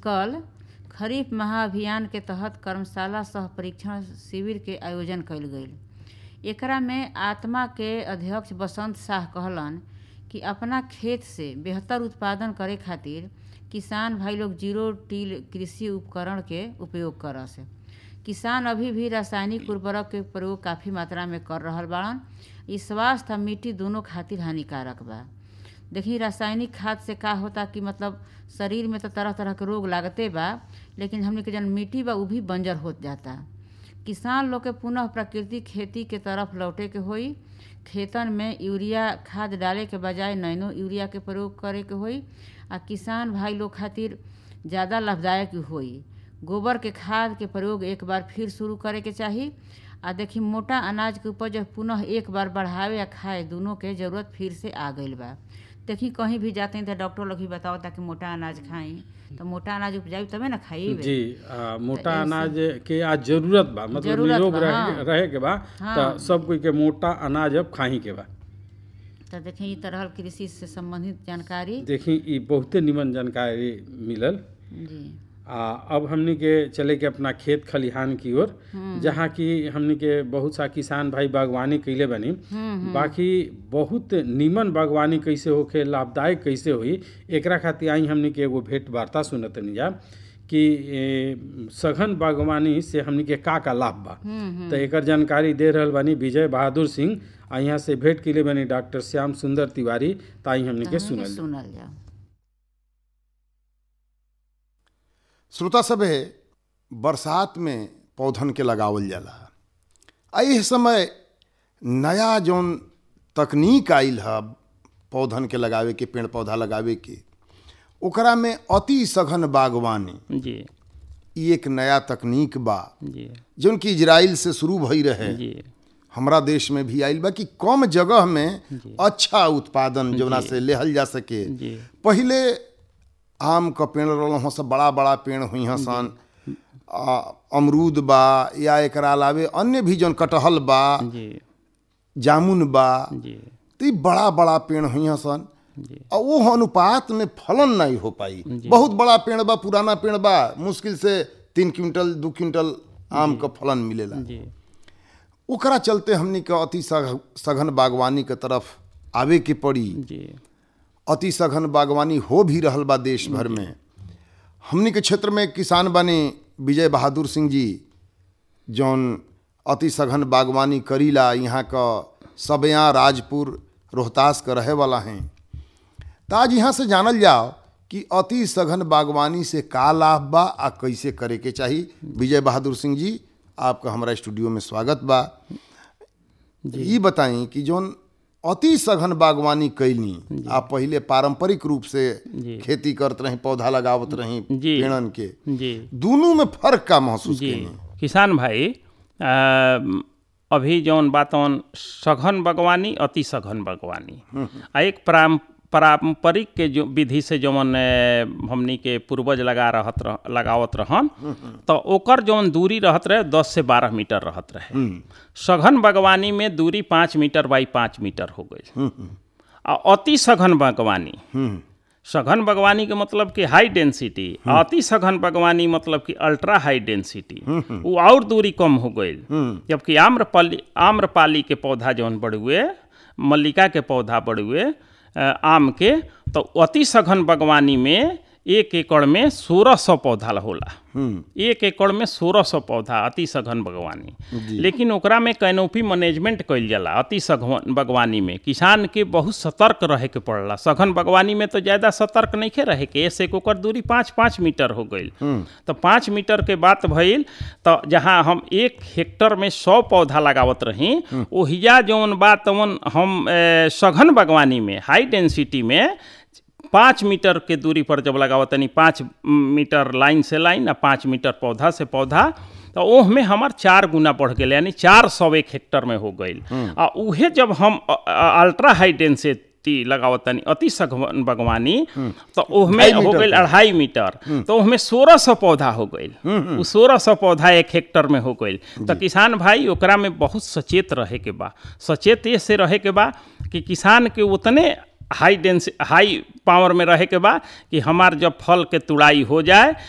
कल खरीफ महाअभियान के तहत कर्मशाला सह परीक्षण शिविर के आयोजन कईल गईल एकरा में आत्मा के अध्यक्ष बसंत शाह कहलन कि अपना खेत से बेहतर उत्पादन करे खातिर किसान भाई लोग जीरो टील कृषि उपकरण के उपयोग करस किसान अभी भी रासायनिक उर्वरक के प्रयोग काफ़ी मात्रा में कर रहल बाड़न इ स्वास्थ्य आ मिट्टी दोनों खातिर हानिकारक बा देखी रासायनिक खाद से का होता कि मतलब शरीर में तो तरह तरह के रोग लागते बा लेकिन हमने के जन मिट्टी बा उ भी बंजर होत जाता किसान लोग के पुनः प्राकृतिक खेती के तरफ लौटे के होई खेतन में यूरिया खाद डाले के बजाय नैनो यूरिया के प्रयोग करे के होई आ किसान भाई लोग खातिर ज़्यादा लाभदायक होई गोबर के खाद के प्रयोग एक बार फिर शुरू करे के चाही आ देखी मोटा अनाज के उपज पुनः एक बार बढ़ावे या खाए दोनों के जरूरत फिर से आ गईल बा देखी कहीं भी जाते हैं तो डॉक्टर लोग भी बताओ ताकि मोटा अनाज खाई तो मोटा अनाज उपजाई तबे ना खाई जी आ, मोटा अनाज के आज जरूरत बा मतलब जरूरत निरोग बा, रहे, हाँ। रहे के बा हाँ। तो सब कोई के मोटा अनाज अब खाही के बा तो देखी ई तरह कृषि से संबंधित जानकारी देखी ई बहुते निमन जानकारी मिलल जी आ अब हमनी के चले के अपना खेत खलिहान की ओर जहाँ की हमनी के बहुत सा किसान भाई बागवानी कैले बनी बाकी बहुत निमन बागवानी कैसे होखे लाभदायक कैसे होई एकरा खातिर आई हमनी के एगो भेंट वार्ता सुनतनी जा कि ए, सघन बागवानी से हमनी के का का लाभ बा तो एकर जानकारी दे रहल बानी विजय बहादुर सिंह आ यहाँ से भेंट के लिए बनी डॉक्टर श्याम सुंदर तिवारी ताई हमनी के हमनी के सुनल सुनल जाओ श्रोता सभे बरसात में पौधन के लगावल जाला आ एह समय नया जौन तकनीक आइल ह पौधन के लगावे के पेड़ पौधा लगावे के ओकरा में अति सघन बागवानी जी ई एक नया तकनीक बा जी जौन कि इजराइल से शुरू भई रहे जी हमरा देश में भी आइल बा कि कम जगह में अच्छा उत्पादन जौना से लेहल जा सके जी पहिले आम क पेड़ रहल सब बड़ा बड़ा पेड़ हुई हैं सन आ, अमरूद बा या एकरा अलावे अन्य भी जौन कटहल बा जी जामुन बा जी तो ई बड़ा बड़ा पेड़ हुई हैं सन जी आ वो अनुपात में फलन नहीं हो पाई बहुत बड़ा पेड़ बा पुराना पेड़ बा मुश्किल से तीन क्विंटल दू क्विंटल आम का फलन मिलेला जी ओकरा चलते हमनी के अति सघ- सघन बागवानी के तरफ आवे के पड़ी जी अति सघन बागवानी हो भी रहल बा देश भर में हमनी के क्षेत्र में किसान बने विजय बहादुर सिंह जी जौन अति सघन बागवानी करीला यहाँ का सबया राजपुर रोहतास का रहे वाला हैं तो आज यहाँ से जानल जाओ कि अति सघन बागवानी से का लाभ बा आ कैसे करे के चाही विजय बहादुर सिंह जी आपका हमारा स्टूडियो में स्वागत बा ये बताई कि जौन अति सघन बागवानी कैली आप पहिले पारंपरिक रूप से जी। खेती करत रही पौधा लगावत रही जी। पेड़न के जी दोनों में फर्क का महसूस जी कैली किसान भाई अ, अभी जौन बातौन सघन बागवानी अति सघन बागवानी आ एक पारं पारंपरिक के जो विधि से जौन अ, हमनी के पूर्वज लगा रहत रह, लगावत रहन तो ओकर जौन दूरी रहत रहे दस से बारह मीटर रहत रहे सघन बागवानी में दूरी पाँच मीटर बाई पाँच मीटर हो गई आ अति सघन बागवानी सघन बागवानी के मतलब कि हाई डेंसिटी अति सघन बागवानी मतलब कि अल्ट्रा हाई डेंसिटी वो और दूरी कम हो गई जबकि आम्रपाली आम्रपाली के पौधा जौन बढ़ुए मल्लिका के पौधा बढ़ुए अ, आम के तो अति सघन बागवानी में एक एकड़ में सोलह सौ पौधा होला एक एकड़ में सोलह सौ पौधा अति सघन बागवानी लेकिन ओकरा में कैनोपी मैनेजमेंट कइल जाला अति सघन बागवानी में किसान के बहुत सतर्क रहे के पड़ला सघन बागवानी में तो ज़्यादा सतर्क नहीं रहे के ऐसे के ओकर दूरी पाँच पाँच मीटर हो गई तो पाँच मीटर के बात भइल तो जहाँ हम एक हेक्टर में सौ पौधा लगावत रही ओहिजा जौन बा तवन हम ए, सघन बागवानी में हाई डेंसिटी में पाँच मीटर के दूरी पर जब लगावत तनी पाँच मीटर लाइन से लाइन आ पाँच मीटर पौधा से पौधा तो ओह में हमार चार गुना बढ़ गए यानी चार सौ एक हेक्टर में हो गई आ उहे जब हम अ- अ- अल्ट्रा हाई डेंसिटी लगावत तनी अति सघन बागवानी तो ओह में ढाई हो मीटर गई के। अढ़ाई मीटर तो उसमें सोलह सौ पौधा हो गई वो सोलह सौ पौधा एक हेक्टर में हो गई तो किसान भाई ओकरा में बहुत सचेत रहे के बा सचेत ये से रहे के बा कि किसान के उतने हाई डेंस हाई पावर में रहे के बा कि हमार जब फल के तुड़ाई हो जाए